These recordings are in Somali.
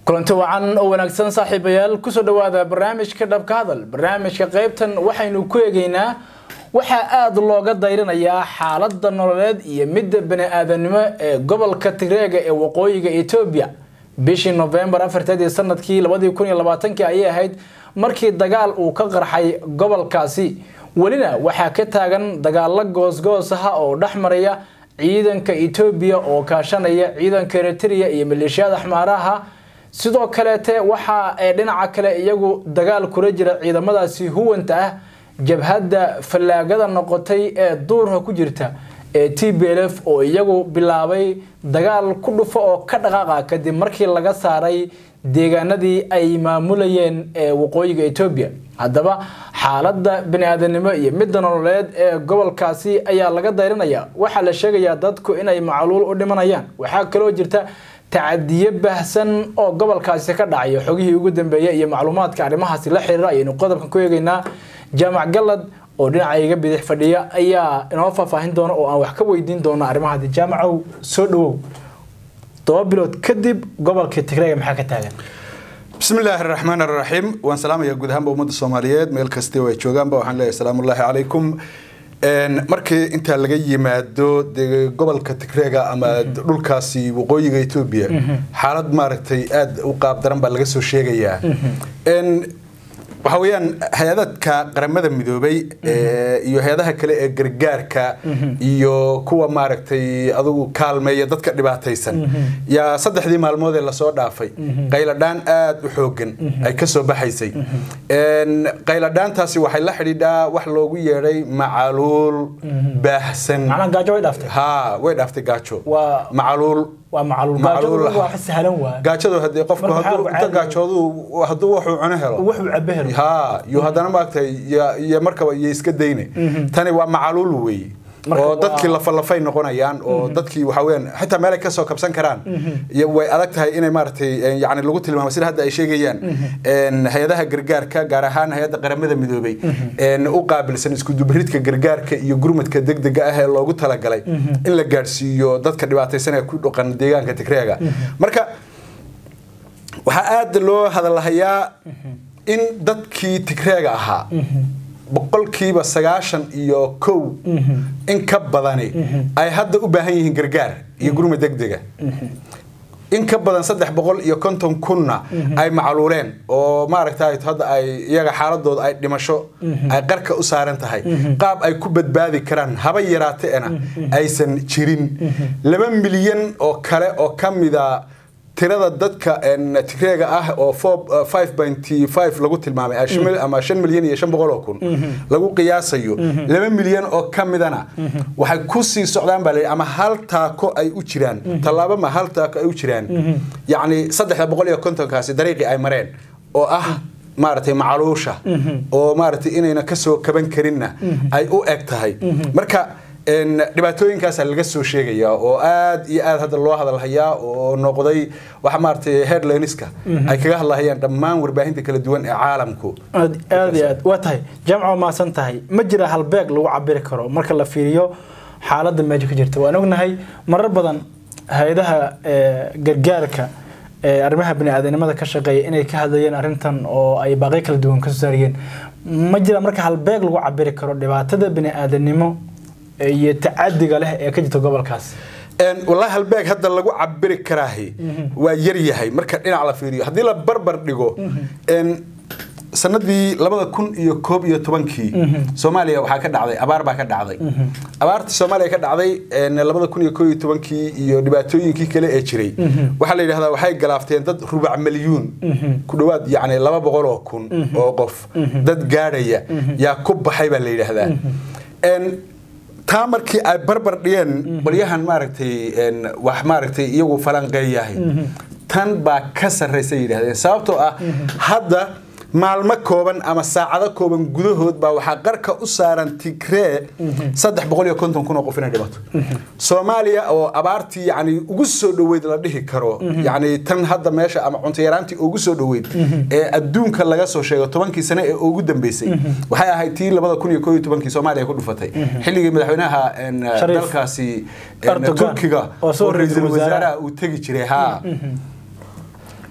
kulanti wacan oo wanaagsan saaxiibayaal kusoo dhawaada barnaamijka dhabka hadal barnaamijka qaybtan waxaynu ku eegaynaa waxaa aada looga dayrinayaa xaalada nololeed iyo midda bani-aadanimo ee gobolka tigreega ee waqooyiga etoobiya bishii novembar afarteedii sanadkii labadii kun iyo labaatankii ayay ahayd markii dagaal uu ka qarxay gobolkaasi welina waxaa ka taagan dagaalo goosgoos ah oo dhex maraya ciidanka etoobiya oo kaashanaya ciidanka eritrea iyo maleeshiyada xmaaraha sidoo kaleete waxa ay dhinaca kale iyagu dagaal kula jira ciidamadaasi huwanta ah jabhadda fallaagada noqotay ee duurka ku jirta ee t b l f oo iyagu bilaabay dagaal ku dhufo oo ka dhaqaaqa kadib markii laga saaray deegaanadii ay maamulayeen ee waqooyiga etoobiya haddaba xaalada bani-aadanimo iyo midda nololeed ee gobolkaasi ayaa laga dayrinaya waxaa la sheegayaa dadku inay macluul u dhimanayaan waxaa kaloo jirta tacadiyo baahsan oo gobolkaasi ka dhacayo xogihii ugu dambeeyay iyo macluumaadka arrimahaasi la xiriira ayaynu qodobkan ku eegaynaa jaamac galad oo dhinaca iga bidix fadhiya ayaa inoo faahfaahin doona oo aan wax ka weydiin doono arrimahaadi jaamacow soo dhawow toba bilood kadib gobolka tigreega maxaa ka taagan bismi illaahi araxmaan araxiim waan salaamayaa guud ahaanba ummadda soomaaliyeed meel kastii ay joogaanba waxaan leeyahay salaamullaahi calaykum markii intaa laga yimaado de gobolka tigreega ama dhulkaasi waqooyiga etoobiya xaalad maaragtay aada u qaab daran baa laga soo sheegayaa waxa weeyaan hay-adadka qaramada midoobay iyo hay-adaha kale ee gargaarka iyo kuwa maaragtay adugu kaalmeeya dadka dhibaataysan yaa saddexdii maalmood ee lasoo dhaafay qayladhaan aada u xoogan ay ka soo baxaysay qayladhaantaasi waxay la xidhiidhaa wax loogu yeedhay macaluul baahsan ha way dhaaftay gaajo macaluul gaajadu hadee qofku inta gaajoodu hadduu wuxuu cuno helo ha iyo haddana maaragtay iyo markaba iyo iska dayne tani waa macaluul weeye oo dadkii lafalafay noqonayaan oo dadkii waxa weyaan xitaa meel ay kasoo kabsan karaan way adag tahay inay maaragtay yani lagu tilmaamo sida hadda ay sheegayaan hay-adaha gargaarka gaar ahaan hay-adda qaramada midoobay u qaabilsan iskudubaridka gargaarka iyo gurmadka degdega ah ee loogu talagalay in la gaadhsiiyo dadka dhibaataysan ee ku dhaqan deegaanka tigreega marka waxaa aada loo hadalhayaa in dadkii tigreega ahaa boqolkiiba sagaashan iyo kow in ka badani ay hadda u baahan yihiin gargaar iyo gurma degdega in ka badan saddex boqol iyo konton kunna ay macluuleen oo maaragta hadda ay iyaga xaaladooda ay dhimasho ay qarka u saaran tahay qaab ay ku badbaadi karaan haba yaraateena aysan jirin laba milyan oo kale oo ka mida tirada dadka tigreega ah oo lagu tilmaamay ama shan milyan iyo shan boqol oo kun lagu qiyaasayo laba milyan oo ka midana waxay ku sii socdaan baa ama hal taako ay u jiraan tallaabo ma hal taako ay u jiraan yacni saddexda boqol iyo kontonkaasi dariiqii ay mareen oo ah maaragtay macaluusha oo maaragtay inayna kasoo kaban karinna ay u eg tahay marka dhibaatooyinkaasa laga soo sheegayaa oo aada iyo aada hadda loo hadalhayaa oo noqday waxa maaragtay headlineska ay kaga hadlahayaan dhammaan warbaahinta kala duwan ee caalamku aad iyo aad waa tahay jaamco maasan tahay ma jira halbeeg lagu cabiri karo marka la fiiriyo xaaladda meesha ka jirta waan ognahay marar badan hay-adaha gargaarka arrimaha bani-aadanimada ka shaqeeya inay ka hadlayeen arrintan oo ay baaqyo kala duwan kasoo saariyeen ma jira marka halbeeg lagu cabiri karo dhibaatada bani-aadanimo iyo tacadiga leh ee ka jirta gobolkaas wallaahi halbeeg hadda lagu cabiri karaahi waa yar yahay marka dhinac la fiiriyo haddii la barbar dhigo sanadii labada kun iyo koob iyo tobankii soomaaliya waxaa ka dhacday abaar baa ka dhacday abaartii soomaaliya ka dhacday labada kun iyo koob iyo tobankii iyo dhibaatooyinkii kale ee jiray waxaa la yidhahdaa waxay galaafteen dad rubac milyuun ku dhowaad yacni laba boqol oo kun oo qof dad gaadhaya yaa ku baxay baa la yidhaahdaa taa markii ay barbar dhigeen qolyahan maaragtay wax maaragtay iyagu falanqeeyahay tan baa ka sarraysa yidhahdeen sababtoo ah hadda maalmo kooban ama saacado kooban gudahood baa waxaa qarka u saaran tigree saddex boqol iyo konton kun oo qof inay dhimato soomaaliya oo abaartii yani ugu soo dhoweyd la dhihi karo yani tan hadda meesha ama cunto yaraantii ugu soo dhoweyd ee adduunka laga soo sheego tobankii sane ee ugu dambeysay waxay ahayd tii labada kun iyo koo iyo tobankii soomaaliya ku dhufatay xilligii madaxweynaha dalkaasi turkiga oo ra-iisul wasaaraha uu tegi jiray ha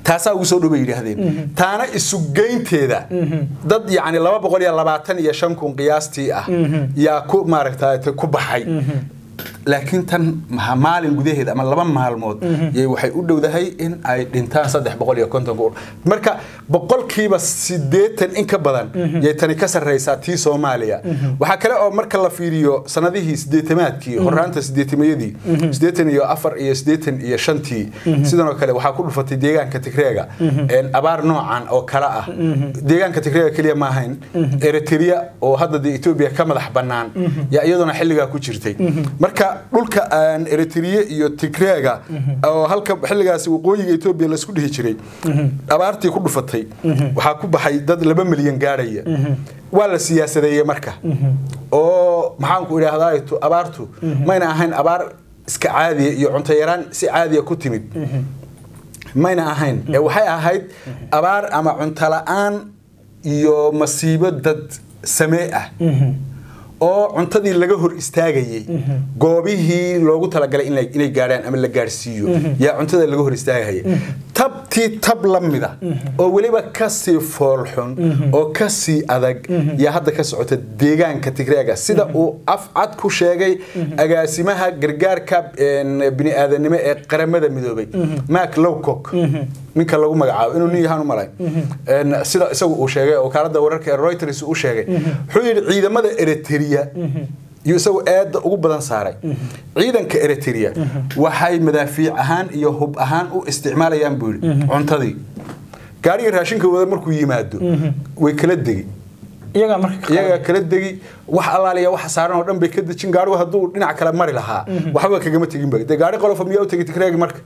taasaa ugu soo dhow bay yidhaahdeen taana isugeynteeda dad yacni laba boqol iyo labaatan iyo shan kun qiyaastii ah yaa ku maaragta ku baxay laakiin tan maalin gudaheeda ama laba maalmood yay waxay u dhowdahay in ay dhintaan saddex boqol iyo konton marka boqolkiiba sideetan in ka badan yay tani ka sarreysaa tii soomaaliya waxaa kale oo marka la fiiriyo sanadihii sideetamaadkii horaanta sideetamayadii sideetan iyo afar iyo sideetan iyo shantii sidanoo kale waxaa ku dhufatay deegaanka tigreega abaar noocan oo kale ah deegaanka tigreega keliya ma ahayn eritrea oo hadda dee etoobiya ka madax bannaan yaa iyaduna xilligaa ku jirtay marka dhulka aan eritrea iyo tigreega oo halka xilligaasi waqooyiga etoobiya laisku dhihi jiray abaartii ku dhufatay waxaa ku baxay dad laba milyan gaadhaya waa la siyaasadeeyey marka oo maxaanku idhaahdaa abaartu mayna ahayn abaar iska caadiya iyo cunto yaraan si caadiya ku timid mayna ahayn ee waxay ahayd abaar ama cunto la-aan iyo masiibo dad samee ah oo cuntadii laga hor istaagayey goobihii loogu talagalay inay gaadhaan ama la gaadhsiiyo yaa cuntada laga hor istaagaya tabtii tab la mida oo weliba kasii foolxun oo kasii adag yaa hadda ka socota deegaanka tigreega sida uu afcad ku sheegay agaasimaha gargaarka bini'aadanimo ee qaramada midoobay mak lowcock ninka lagu magacaabo inuu nin yahaan u malay sida isagu uu sheegay wakaaladda wararka ee reuters uu sheegay wuxuu yidhi ciidamada eritrea iyo isagu eedda ugu badan saaray ciidanka eritrea waxay madaafiic ahaan iyo hub ahaan u isticmaalayaan buu yidhi cuntadii gaarigii raashinka wada markuu yimaado way kala degi iyagaa kala degi wax allaaliya waxa saaran oo dhan bay ka dejin gaarigu hadduu dhinac kale mari lahaa waxba kagama tegin ba dee gaari qolofa miyaa u tegi tigreegi marka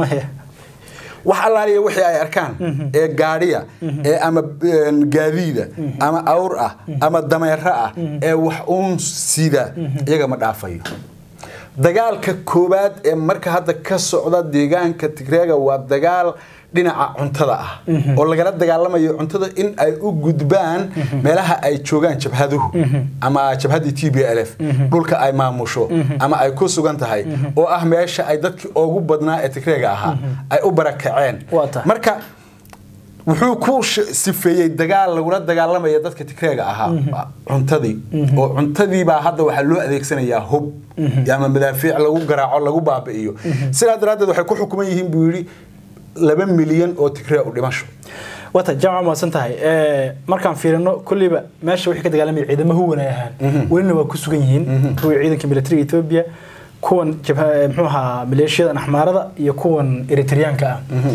wax allaaliya wixii ay arkaan ee gaadhiya ee ama gaadiida ama awr ah ama dameero ah ee wax uun sida iyaga ma dhaafayo dagaalka koowaad ee marka hadda ka socda deegaanka tigreega waa dagaal dhinaca cuntada ah oo lagala dagaalamayo cuntada in ay u gudbaan meelaha ay joogaan jabhaduhu ama jabhaddii t b l f dhulka ay maamusho ama ay ku sugan tahay oo ah meesha ay dadkii ugu badnaa ee tigreega ahaa ay u barakaceen marka wuxuu ku sifeeyey dagaal lagula dagaalamaya dadka tigreega ahaa cuntadii oo cuntadiibaa hadda waxaa loo adeegsanayaa hub ama madaafiic lagu garaaco lagu baabi'iyo sidaa daraaddeed waxay ku xukuman yihiin buu yidhi laba milyan oo tigree u dhimasho wata jaamac maasan tahay markaan fiirino kulliba meesha wixii ka dagaalamaya ciidamo huwan ay ahaan welina waa ku sugan yihiin kuwii ciidanka militariga etoobiya kuwan muxuu ahaa maleeshiyadan axmaarada iyo kuwan eritreyaanka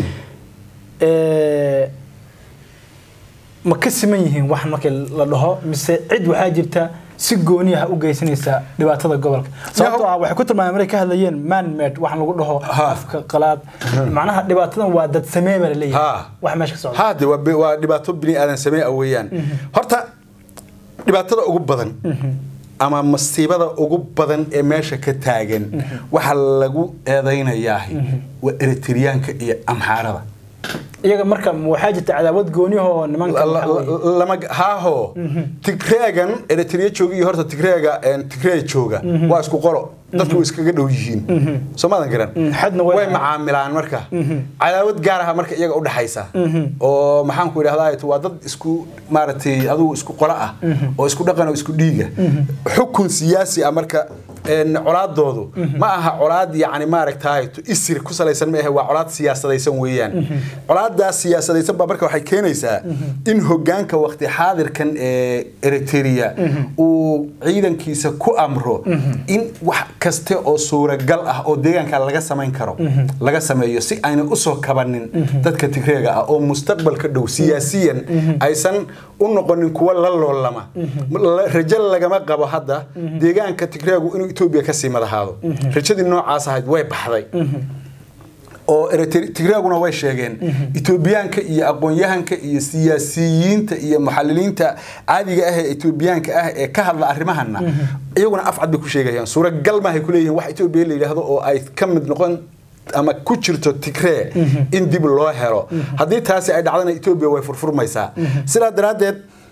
ah ma ka siman yihiin wax markii la dhaho mise cid waxaa jirta si gooni ah u geysanaysa dhibaatada gobolka sababtoo ah waxay ku tilmaameen markay ka hadlayeen manmed wax lagu dhaho afka qalaad macnaha dhibaatadan waa dad samee baa laleeyahay wax meesha ka socda haade waa dhibaato bini aadan samee ah weeyaan horta dhibaatada ugu badan ama masiibada ugu badan ee meesha ka taagan waxa lagu eedaynayaa waa eritreyaanka iyo amxaarada iyaga marka waxaa jirta cadaawad gooniyahoo nimanka haaho tigreegan eritrea jooga iyo horta tigreega tigree jooga waa isku qolo dadku way iskaga dhow yihiin soo maadan garan way macaamilaan marka cadaawad gaar aha marka iyaga u dhaxaysa oo maxaanku idhahdaa waa dad isku maaragtay adigu isku qolo ah oo isku dhaqan oo isku dhiiga xukun siyaasi ah marka colaadoodu ma aha colaad yani maaragtaay isir ku salaysan maahe waa colaad siyaasadaysan weeyaan colaadaas siyaasadaysan baa marka waxay keenaysaa in hogaanka waqti xaadirkan ee eritrea uu ciidankiisa ku amro in wax kaste oo suuragal ah oo deegaanka laga samayn karo laga sameeyo si ayna usoo kabanin dadka tigreega ah oo mustaqbalka dhow siyaasiyan aysan u noqonin kuwa la loolama rajo lagama qabo hadda deegaanka tigreegu inuu etoobiya kasii madahaado rajadii noocaas ahayd way baxday oo tigreeguna way sheegeen etoobiyaanka iyo aqoon-yahanka iyo siyaasiyiinta iyo muxaliliinta caadiga ah ee etoobiyaanka ah ee ka hadla arrimahana iyaguna afcad bay ku sheegayaan suuragal maahay kuleeyihiin wax etoobiya la yidhaahdo oo ay ka mid noqon ama ku jirto tigree in dib loo helo haddii taasi ay dhacdana etoobiya way furfurmaysaa sidaa daraaddeed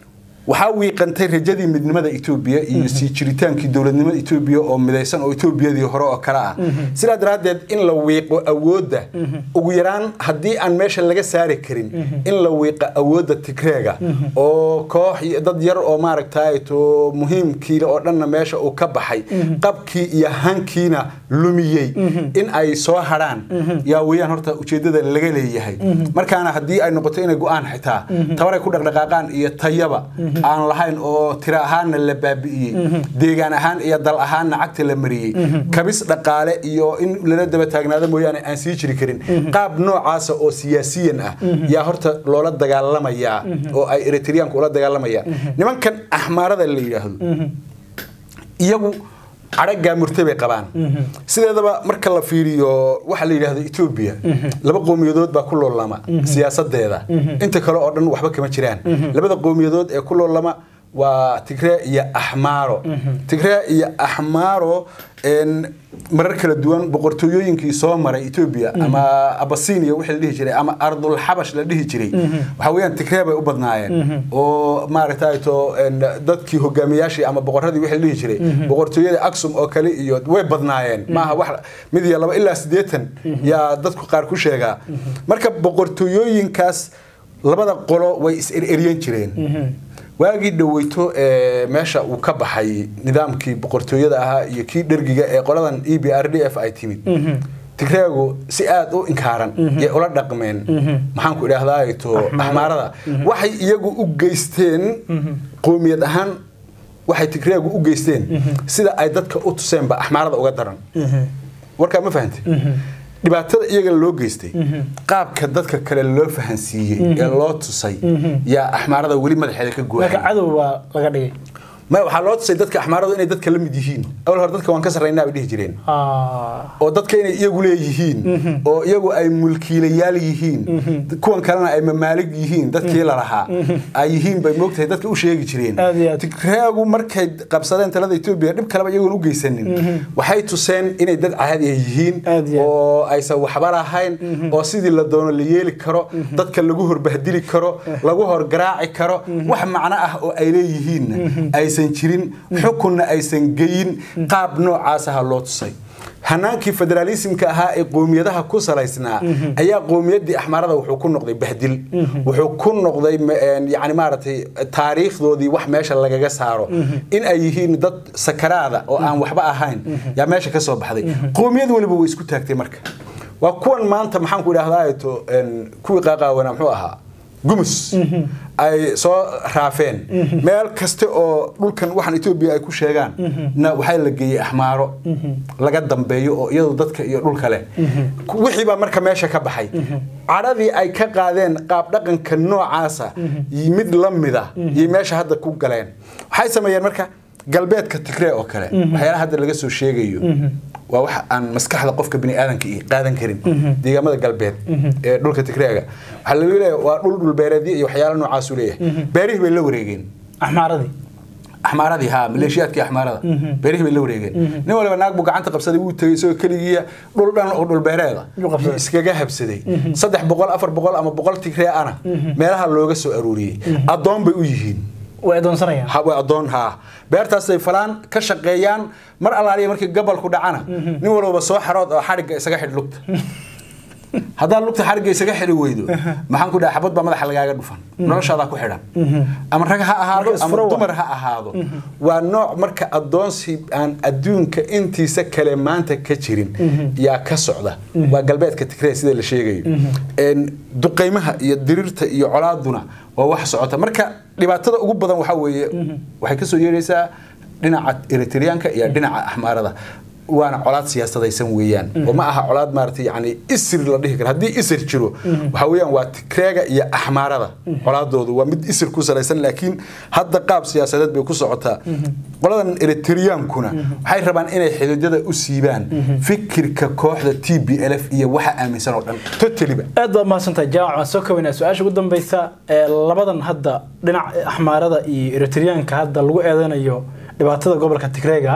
waxaa wiiqantay rajadii midnimada etoobiya iyo sii jiritaankii dowladnimada etoobiya oo midaysan oo etoobiyadii hore oo kale ah sidaa daraaddeed in la wiiqo awoodda ugu yaraan haddii aan meesha laga saari karin in la wiiqo awoodda tigreega oo koox dad yar oo maaragtay to muhiimkiina oo dhanna meesha uu ka baxay qabkii iyo hankiina lumiyey in ay soo hadhaan yaa weeyaan horta ujeeddada laga leeyahay markaana haddii ay noqoto inay go-aan xitaa tabaray ku dhaqdhaqaaqaan iyo tayaba aan lahayn oo tiro ahaanna la baabi'iyey deegaan ahaan iyo dal ahaanna cagta la mariyey kabis dhaqaale iyo in lala daba taagnaado mooyaane aan sii jiri karin qaab noocaasa oo siyaasiyan ah yaa horta loola dagaalamayaa oo ay eritreanku ula dagaalamayaan nimankan axmaarada la yidhaahdo iyagu cadhagaa murte bay qabaan sideedaba marka la fiiriyo waxa la yidhaahdo etoobiya laba qowmiyadood baa ku loolama siyaasadeeda inta kale oo dhan waxba kama jiraan labada qowmiyadood ee ku loolama waa tigree iyo axmaaro tigree iyo axmaaro marar kala duwan boqortooyooyinkii soo maray etoobiya ama abasinia wixii la dhihi jiray ama ardul xabash la dhihi jiray waxa weeyaan tigree bay u badnaayeen oo maaragtay to dadkii hogaamiyaashii ama boqoradii wixii la dhihi jiray boqortooyada aksum oo kale iyo way badnaayeen maaha wax mid iyo laba ilaa siddeetan yaa dadku qaar ku sheegaa marka boqortooyooyinkaas labada qolo way is ereryan jireen waagii dhaweyto ee meesha uu ka baxay nidaamkii boqortooyada ahaa iyo kii dhergiga ee qoladan e b r d f ay timid tigreegu si aada u inkaaran yay ula dhaqmeen maxaanku idhaahdaa to axmaarada waxay iyagu u geysteen qoomiyad ahaan waxay tigreegu u geysteen sida ay dadka u tuseenba axmaarada uga daran warkaa ma fahantay dhibaatada iyaga loo geystay qaabka dadka kale loo fahansiiyey ee loo tusay yaa axmaarada weli madaxeeda ka gooyay ma waxaa loo tusay dadka axmaaradu inay dadka la mid yihiin awal hore dadka waan ka sarraynaa bay dhihi jireen oo dadka inay iyagu leeyihiin oo iyagu ay mulkiilayaal yihiin kuwan kalena ay mamaalig yihiin dadkii lalahaa ay yihiin bay moogtahay dadka u sheegi jireen tigreegu markay qabsadeen talada etoobiya dhib kaleba iyagoon u geysanin waxay tuseen inay dad caadiya yihiin oo aysan waxba lahayn oo sidii la doono la yeeli karo dadka lagu horbahdili karo lagu horgaraaci karo wax macno ah oo ay leeyihiinna aysan jirin xukunna aysan geyin qaab noocaas aha loo tusay hanaankii federaalismka ahaa ee qoomiyadaha ku salaysnaa ayaa qoomiyadii axmaarada wuxuu ku noqday bahdil wuxuu ku noqday yani maaragtay taariikhdoodii wax meesha lagaga saaro in ay yihiin dad sakaraada oo aan waxba ahayn yaa meesha ka soo baxday qoomiyad weliba way isku taagtay marka waa kuwan maanta maxaan ku idhahdaa to kuwii qaaqaawana muxuu ahaa gumus ay soo raafeen meel kasta oo dhulkan waxaan etoobiya ay ku sheegaan na waxaa la geeyey axmaaro laga dambeeyo oo iyadu dadka iyo dhulka leh wixii baa marka meesha ka baxay cadhadii ay ka qaadeen qaab dhaqanka noocaasa mid la mida iyo meesha hadda ku galeen waxay sameeyeen marka galbeedka tigree oo kale waxyaalaha hadda laga soo sheegayo waa wax aan maskaxda qofka bini aadanka qaadan karin deegaamada galbeed ee dhulka tigreega waxaa laga leeyahay waa dhul dhulbeereedyo iyo waxyaala noocaasu leeyahay beerihii bay la wareegeen axmaaradii axmaaradii haa maleeshiyaadkii axmaarada beerihii bay la wareegeen nin waliba naag buu gacanta qabsaday wuu tegey isagoo keligiiya dhul dhan oo dhulbeereeda iskaga habsaday saddex boqol afar boqol ama boqol tigree ana meelaha looga soo aruuriyey addoon bay u yihiin way adoonsanayaan way adoon haa beertaasay falaan ka shaqeeyaan mar allaaliya markii gabalku dhacana nin walbaba soo xarood oo xadhigga isaga xidh lugta haddaad lugta xarigga isaga xidhi weydo maxaan ku dhaha xabad baa madaxa lagaaga dhufan noloshaadaa ku xidhan ama rag ha ahaado ama dumar ha ahaado waa nooc marka addoonsi aan adduunka intiisa kale maanta ka jirin yaa ka socda waa galbeedka tigree sida la sheegayo duqaymaha iyo dirirta iyo colaaduna waa wax socota marka dhibaatada ugu badan waxaa weeye waxay kasoo yeeraysaa dhinaca eritreanka iyo dhinaca axmaarada waana colaad siyaasadaysan weeyaan oo ma aha colaad maaragtay yani isir la dhihi karo haddii isir jiro waxa weeyaan waa tikreega iyo axmaarada colaadoodu waa mid isir ku salaysan laakiin hadda qaab siyaasadeed bay ku socotaa qoladan eritreankuna waxay rabaan inay xididada u siibaan fikirka kooxda t b l f iyo waxa aaminsan oo dhan totaliba aad baad mahadsantahay jaamac waan soo kobaynaa su-aasha ugu dambeysa ee labadan hadda dhinaca axmaarada iyo eritreanka hadda lagu eedanayo dhibaatada gobolka tigreega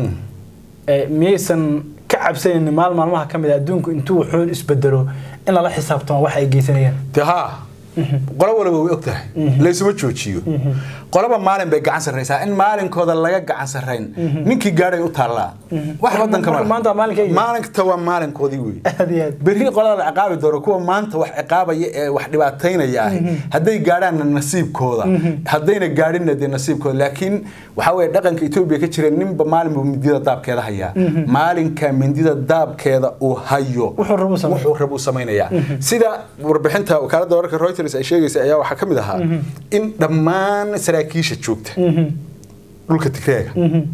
miyaysan ka cabsanaynin maal maalmaha ka mid a adduunku intuu wuxuun isbedelo in lala xisaabtamo waxa ay geysanayaan de haa qolo walba way og tahay laysuma joojiyo qolaba maalin bay gacan sarraysaa in maalinkooda laga gacan sarrayn ninkii gaadhay u taallaa wax wadanka maalinta waa maalinkoodii wey berri qolada la ciqaabi doono kuwa maanta wax ciqaabaya ee wax dhibaataynaya ahi hadday gaadhaanna nasiibkooda haddayna gaadhinna dee nasiibkooda laakiin waxaa weye dhaqanka etoobiya ka jira ninba maalin buu mindida daabkeeda hayaa maalinka mindida daabkeeda uu hayo wuxuu rabuu samaynayaa sida warbixinta wakaaladda wararka reuters ay sheegaysa ayaa waxaa ka mid ahaa in dhammaan saraakiisha joogta dhulka tigreega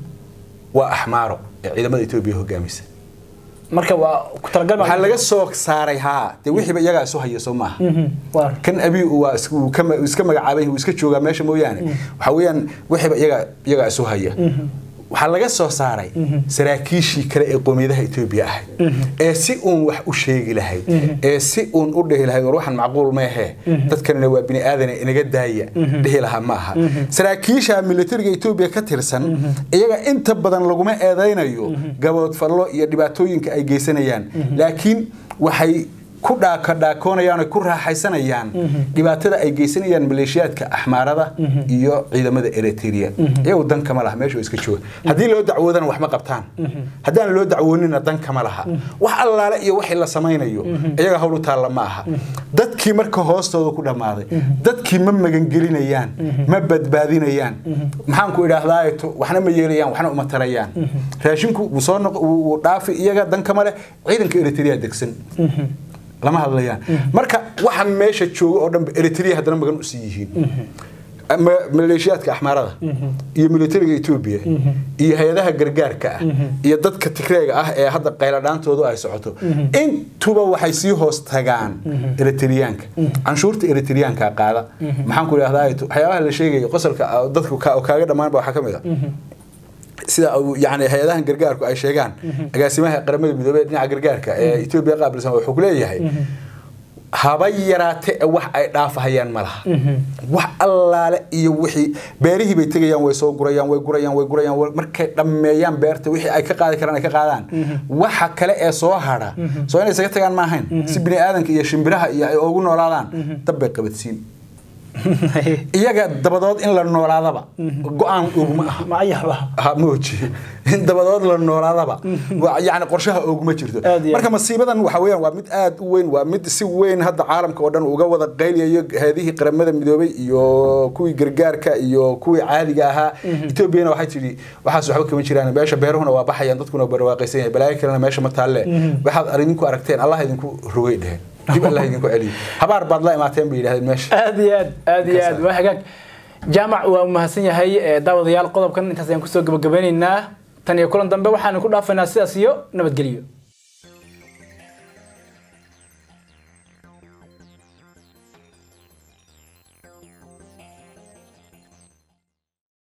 waa axmaaro ee ciidamada etoobiya hogaamisa marka waa ku talagal waxaa laga soo saaray haa dee wixiiba iyagaa isu haya soo maaha kan abi waa iska magacaabay uu iska joogaa meesha mooyaane waxaa weeyaan wixiiba iyagaa iyagaa isu haya waxaa laga soo saaray saraakiishii kale ee qoomiyadaha etoobiya ahayd ee si uun wax u sheegi lahayd ee si uun u dhihi lahayd war waxaan macquul meehe dadkanina waa bini aadane inaga daaya dhihi lahaa ma aha saraakiisha militariga etoobiya ka tirsan iyaga inta badan laguma eedaynayo gaboodfallo iyo dhibaatooyinka ay geysanayaan laakiin waxay ku dhaakadhaakoonayaan ku raaxaysanayaan dhibaatada ay geysanayaan maleeshiyaadka axmaarada iyo ciidamada eritrea iyagu dan kama laha meesha iska jooga haddii loo dacwoodana wax ma qabtaan haddaan loo dacwoonina dan kama laha wax allaale iyo wixii la samaynayo iyaga hawl u taalla ma aha dadkii marka hoostooda ku dhammaaday dadkii ma magangelinayaan ma badbaadinayaan maxaan ku idhaahdaa waxna ma yeelayaan waxna uma tarayaan raashinku wuu soo wuu dhaafi iyaga dan kama leh ciidanka eritrea degsan lama hadlayaan marka waxa meesha jooga oo dhan eritrea haddana magan u sii yihiin maleeshiyaadka axmaarada iyo militariga etoobiya iyo hay-adaha gargaarka ah iyo dadka tigreega ah ee hadda qayladhaantoodu ay socoto intuba waxay sii hoos tagaan eritriyaanka canshuurta eritriyaanka qaada maxaan ku idhahdaa waxyaabaha la sheegayo qosolka dadku kaaga dhammaanba waxaa ka mid a sida yani hay-adahan gargaarku ay sheegaan agaasimaha qaramada midoobey dhinaca gargaarka ee etoobiya qaabilsan wuxuu ku leeyahay haba yaraate e wax ay dhaafahayaan ma laha wax allaale iyo wixii beerihii bay tegayaan way soo gurayaan way gurayaan way gurayaan markay dhammeeyaan beerta wixii ay ka qaadi karaan ay ka qaadaan waxa kale ee soo hadha soo inay isaga tagaan ma ahayn si bini aadanka iyo shimbiraha iyo ay ugu noolaadaan dab bay qabadsiin iyaga dabadood in la noolaadaba go-aan oguma aha mooji in dabadood la noolaadaba yani qorshaha oguma jirto marka masiibadan waxa weeyaan waa mid aad u weyn waa mid si weyn hadda caalamka oo dhan uga wada qayliyayo heedihii qaramada midoobay iyo kuwii gargaarka iyo kuwii caadiga ahaa etoobiyana waxay tidhi waxaas waxba kama jiraan meesha beeruhuna waa baxayaan dadkuna barwaaqaysan yahay balaayo kalena meesha ma taalle waxaad idinku aragteen allah idinku rogay dheheen dib allah idinku celiyo habaar baad la imaateen bay yidhahdeen meesha aad iyo aad aad iyo aad waa hagaag jaamac waa mahadsan yahay daawadayaal qodobkan intaas ayaan kusoo gabagabeynaynaa tan iyo kulan dambe waxaanu ku dhaafaynaa sidaas iyo nabadgelyo